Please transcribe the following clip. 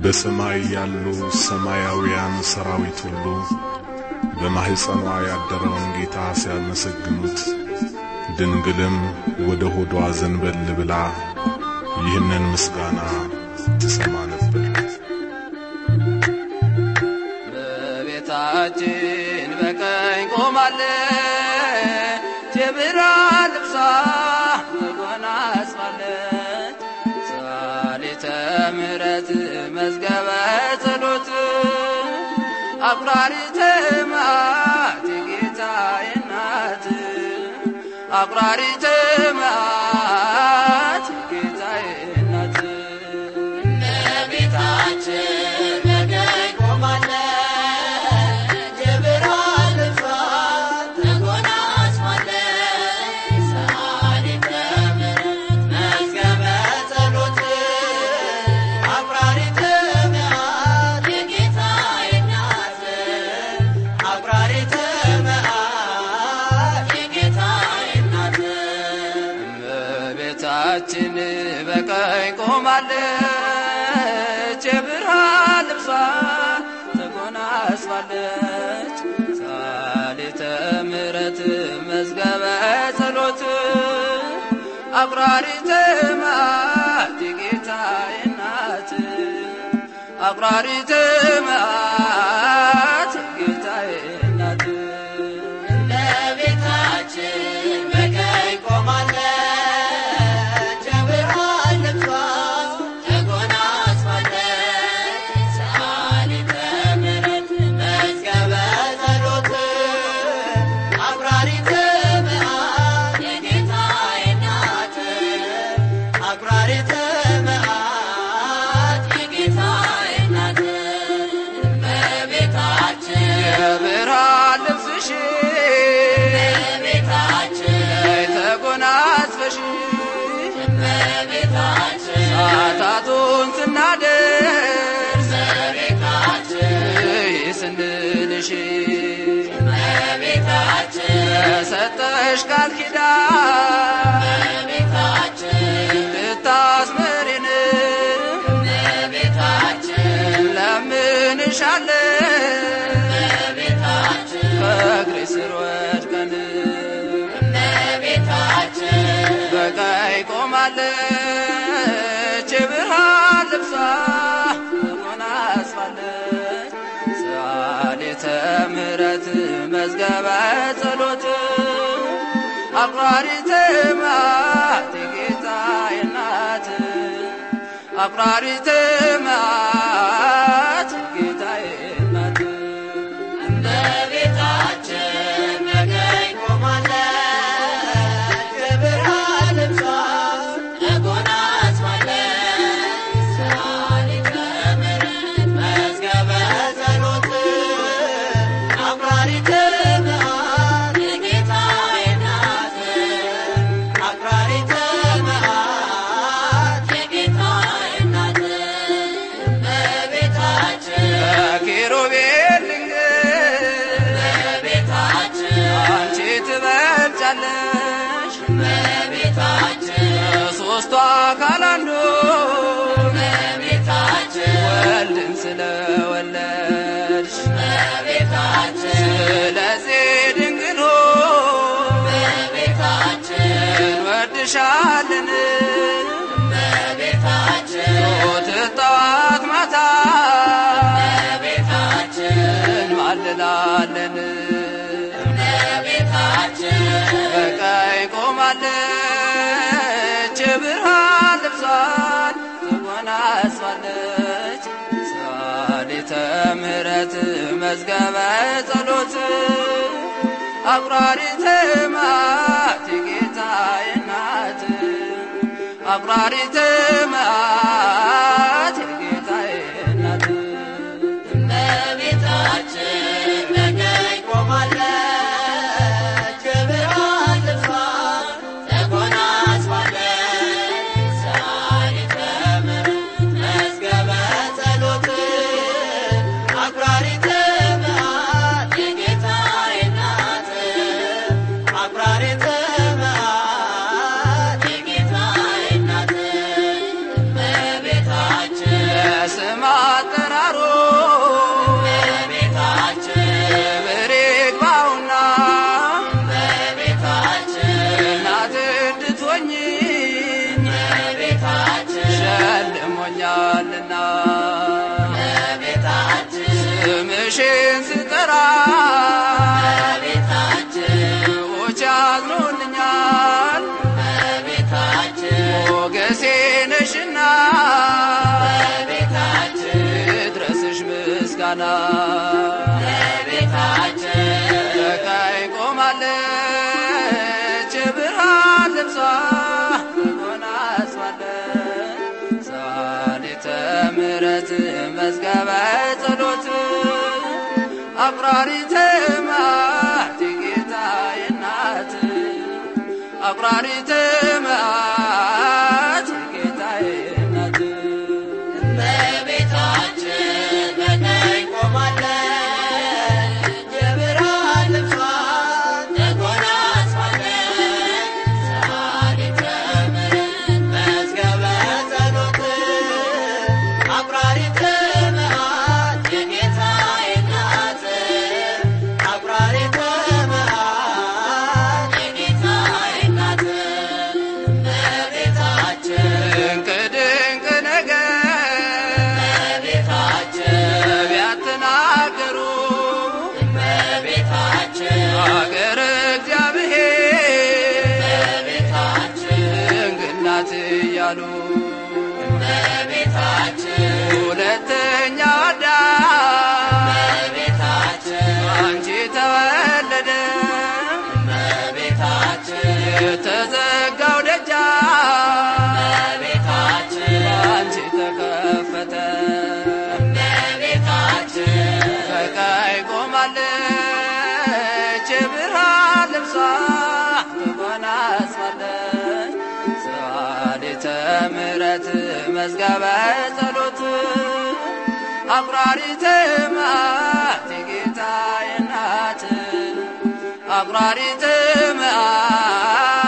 በሰማይ ያሉ ሰማያውያን ሰራዊት ሁሉ በማኅፀኗ ያደረውን ጌታ ሲያመሰግኑት ድንግልም ወደ ሆዷ ዘንበል ብላ ይህንን ምስጋና ትሰማ ነበር። እመቤታችን በቀኝ ቆማለች፣ የብርሃን ልብሷ ተጎናጽፋለች። ሰዓሊተ ምሕረት መዝገበ ጸሎት አቁራሪተ መዓት የጌታዬ እናት አቁራሪተ መዓት የጌታዬ እናት እመቤታችን በቀኝ ቆማለች፣ የብርሃን ልብሷን ተጎናጽፋለች። ሰዓሊተ ምሕረት መዝገበ ጸሎት አቁራሪተ መዓት የጌታዬ እናት አቁራሪተ መዓት የጌታዬ እናት እመቤታችን በቀኝ ቆማለች፣ የብርሃን ልብሷ ተጎናጽፋለች። ሰዓሊተ ምሕረት መዝገበ ጸሎት አቁራሪተ መዓት የጌታዬ እናት አቁራሪተ መዓት የጌታዬ እናት እመቤታችን በቀኝ ቆማለች፣ የብርሃን ልብሷን ተጎናጽፋለች። ሰዓሊተ ምሕረት መዝገበ ጸሎት አቁራሪተ መዓት የጌታዬ እናት አቁራሪተ መዓት የጌታዬ እናት እመቤታችን የብርሃን ልብስሽ እመቤታችን ተጎናጽፈሽ እመቤታችን ሰዓታቱን ስናደርስ እመቤታችን ስንልሽ እመቤታችን የሰጠሽ ቃል ኪዳን እመቤታችን ልታስምሪን እመቤታችን ለምንሻለን እመቤታችን ከእግሬ ስር ወድቀን እመቤታችን በቀኝ ቆማለች የብርሃን ልብሷ ተጎናጽፋለች። ሰዓሊተ ምሕረት መዝገበ ጸሎት አቁራሪተ መዓት የጌታዬ እናት አቁራሪተ መዓት የጌታዬ እናት እመቤታችን በቀኝ ቆማለች፣ የብርሃን ልብሷን ተጎናጽፋለች። ሰዓሊተ ምሕረት መዝገበ ጸሎት አቁራሪተ መዓት የጌታዬ እናት አቁራሪተ መዓት የጌታዬ እናት እመቤታችን በኪሩቤል ድንግል እመቤታችን አንቺ ትበልጫለሽ እመቤታችን ከሦስቱ አካል አንዱ እመቤታችን ወልድን ስለወለድሽ እመቤታችን ስለዚህ ድንግል ሆይ እመቤታችን እንወድሻለን እመቤታችን ሞት ጠዋት ማታ እመቤታችን እንማልላለን እመቤታችን በቀኝ ቆማለች የብርሃን ልብሷን ተጎናጽፋለች። ሰዓሊተ ምሕረት መዝገበ ጸሎት አቁራሪተ መዓት የጌታዬ እናት አቁራሪተ መዓት የጌታዬ እናት እመቤታችን በቀኝ ቆማለች፣ የብርሃን ልብሷን ተጎናጽፋለች። ሰዓሊተ ምሕረት መዝገበ ጸሎት አቁራሪተ መዓት የጌታዬ እናት አቁራሪተ መዓት የጌታዬ እናት ስጠራ ሰዎች ያዝኑልኛል ሞገሴ ነሽና ድረስሽ ምስጋና በቀኝ ቆማለች ብርሃን ልብሷ ተጎናጽፋለች ሰዓሊተ ምሕረት መዝገበ ጸሎት አቁራሪተ መዓት የጌታዬ እናት አቁራሪተ መዓት የጌታዬ እናት እመቤታችን በቀኝ ቆማለች፣ የብርሃን ልብሷን ተጎናጽፋለች። ሰዓሊተ ምሕረት መዝገበ ጸሎት አቁራሪተ መዓት የጌታዬ እናት አቁራሪተ መዓት የጌታዬ እናት እመቤታችን ድንቅ ድንቅ ነገር እመቤታችን ነቢያት ተናገሩ እመቤታችን አገር እግዚአብሔር እመቤታችን ድንግል ናት እያሉ እመቤታችን ሁለተኛ አዳም እመቤታችን አንቺ ተወለደ እመቤታችን የተዘጋው ደጃ እመቤታችን አንቺ ተከፈተ እመቤታችን በቀኝ ቆማለች የብርሃን ልብሷ ተጎናጽፋለች ሰዓሊተ ምሕረት መዝገበ ጸሎት አቁራሪተ መዓት የጌታዬ እናት አቁራሪተ መዓት